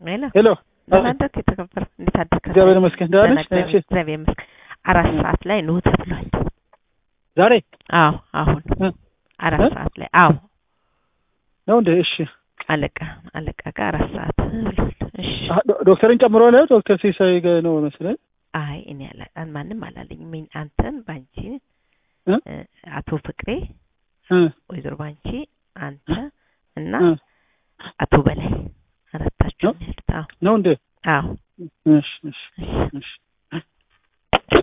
ሄሎ ሄሎ ደህና አደርክ? የተከበረ እንዴት አደርክ? እግዚአብሔር ይመስገን ደህና ነሽ? ደህና እሺ እግዚአብሔር ይመስገን። አራት ሰዓት ላይ ኑ ተብሏል። ዛሬ አዎ አሁን እ? አራት እ? ሰዓት ላይ አዎ ነው እንዴ? እሺ አለቃ አለቃ ጋር አራት ሰዓት ብሏል። እሺ አ፣ ዶ- ዶክተርን ጨምሮ ነው ዶክተር ሲሳይ ጋ ነው መሰለኝ። አይ እኔ አላ ማንም አላለኝም። እኔ አንተን ባንቺ እ? እ፣ አቶ ፍቅሬ እ ወይዘሮ ባንቺ አንተ እና እ አቶ በላይ አራታችሁ ነው? ነው ያሉት። አዎ ነው እንዴ? አዎ እሺ እሺ እሺ እሺ